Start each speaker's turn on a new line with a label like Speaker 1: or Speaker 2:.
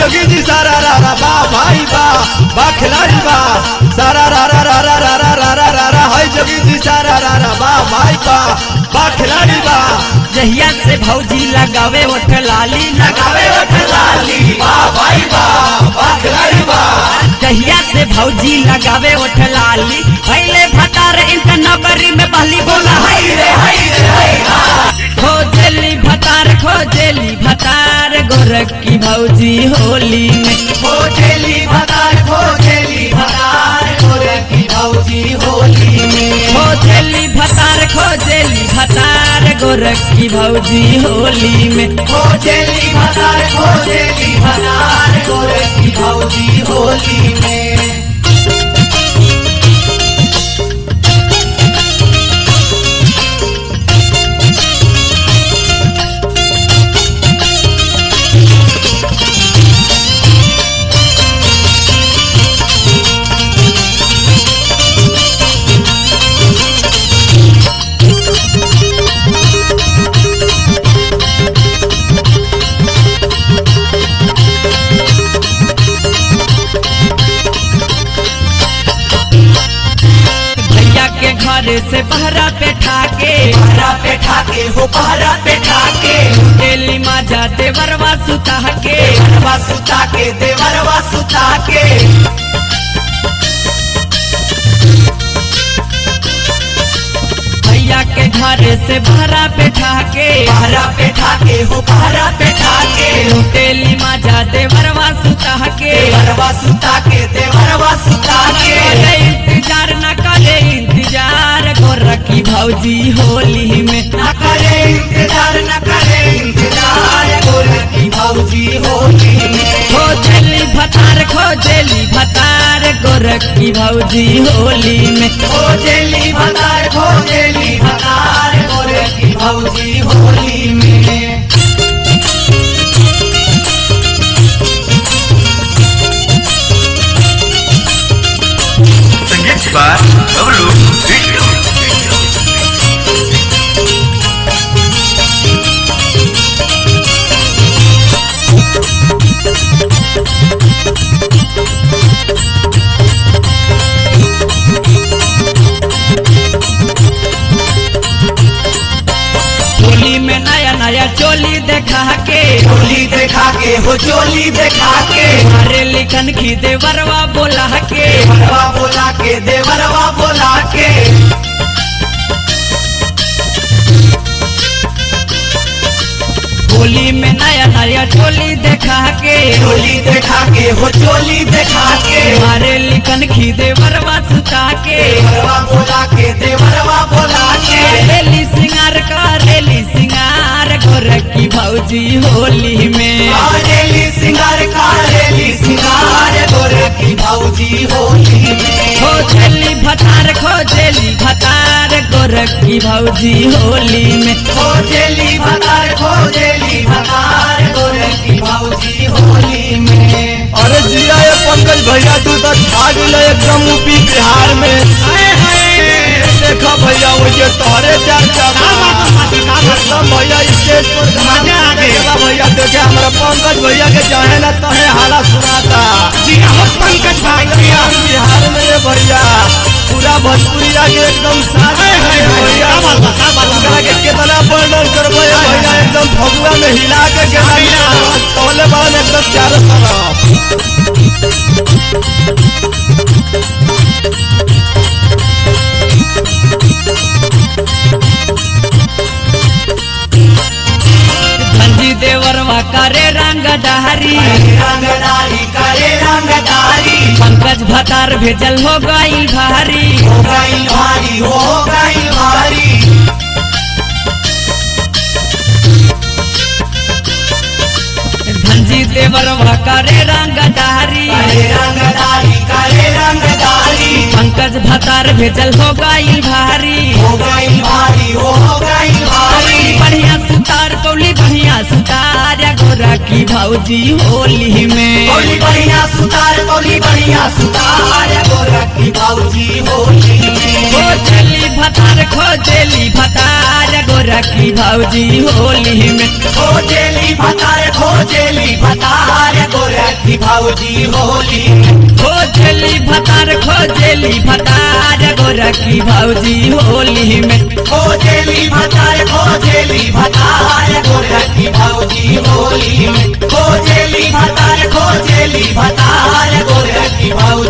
Speaker 1: जोगी जी सारा रा रा बा भाई बा बा खिलाड़ी बा सारा रा रा रा रा रा रा रा रा रा रा है जोगी जी सारा रा रा बा भाई बा बा खिलाड़ी बा
Speaker 2: जहिया से भौजी लगावे ओठ लाली
Speaker 1: लगावे ओठ लाली बा भाई बा बा खिलाड़ी बा
Speaker 2: जहिया से भौजी लगावे ओठ लाली पहले भतार इनका नौकरी में पहली बोला
Speaker 1: हाय रे हाय रे हाय हा
Speaker 2: खोजेली भतार खोजेली भतार गोरखी भौजी होली में
Speaker 1: खोजेली भतार खोजेली भतार गोरे की भौजी होली में
Speaker 2: खोजेली भतार खोजेली भतार गोरखी भौजी होली में
Speaker 1: खोजेली भतार खोजेली भतार गोरे की भौजी होली में
Speaker 2: भैया के घर से बहरा पे ठाके
Speaker 1: पहरा पे ठाके हो पहरा पे ठाके
Speaker 2: डेली माजा देवरवा सुता के
Speaker 1: देवरवा सुता के देवरवा सुता के
Speaker 2: भैया के घर से बहरा पे ठाके
Speaker 1: पहरा पे ठाके हो पहरा पे ठाके
Speaker 2: डेली माजा देवरवा सुता के
Speaker 1: देवरवा सुता के देवरवा सुता के
Speaker 2: करे इंतजार न करे इंतजार गोरखी भौजी होली में
Speaker 1: न करे इंतजार न करे इंतजार गोरे की भौजी होली में
Speaker 2: खोजेली भतार खोजेली भतार गोरखी भौजी होली में
Speaker 1: खोजेली भतार खोजेली भतार गोरे की भौजी होली में
Speaker 3: संगीत बार बबलू वीडियो
Speaker 2: होली में नया नया चोली देखा के
Speaker 1: चोली देखा के हो चोली देखा के
Speaker 2: हमारे लिखन की देवरवा बोला के
Speaker 1: देवरवा बोला के देवरवा बोला के
Speaker 2: होली में नया नया चोली देखा के
Speaker 1: चोली देखा के हो चोली देखा के
Speaker 2: हमारे लिखन की देवरवा सुता के
Speaker 1: देवरवा बोला के देवरवा बोला के
Speaker 2: रेली सिंगार का रेली सिंगार गोरखी भौजी होली में
Speaker 1: कारेली सिंगार कारेली सिंगार गोरे की भौजी होली में
Speaker 2: खोजेली भतार खोजेली भतार गोरखी भौजी होली में
Speaker 1: खोजेली भतार खोजेली भतार गोरे की भौजी होली में अरे जिया ये पंकज भैया तू तो छा गेले एकदम यूपी बिहार में देखो भैया मुझे तोहरे चर्चा एकदम भैया स्टेज पर गाने आ गए भैया देखे हमारा पंकज भैया के चाहे ना तहे हाला सुनाता पंकज भैया बिहार में रे भैया पूरा भोजपुरिया के एकदम सारे है भैया ओकरा के कितना वर्णन करबो ये भैया एकदम फगुआ में हिला के के तोले बाल एकदम चारों तरफ
Speaker 2: धनजी देवरवा करे रंग डहरी
Speaker 1: रंगदारी करे रंगदारी
Speaker 2: पंकज भतार भेजल हो गई भारी
Speaker 1: हो गई भारी हो गई भारी
Speaker 2: धनजी देवरवा करे रंग डहरी
Speaker 1: करे रंगदारी करे रंगदारी
Speaker 2: पंकज भतार भेजल हो गई भारी
Speaker 1: हो गई भारी हो गई भारी
Speaker 2: बढ़िया सुतार कौली बढ़िया सुतार गोरा की गोरखी भौजी होली में
Speaker 1: बोली बढ़िया सुतार बोली बढ़िया सुतार गोरखी भौजी होली में
Speaker 2: खोजली भतार खोजली भतार गोरखी भौजी होली में
Speaker 1: खोजेली भतार खोजेली भतार गोरखी भौजी होली में
Speaker 2: खोजली भतार खोजली भतार गोरखी भौजी होली में
Speaker 1: खोजेली भतार खोजेली भतार गोरखी भौजी होली में खोजेली भतार खोजेली भतार गोरखी भौजी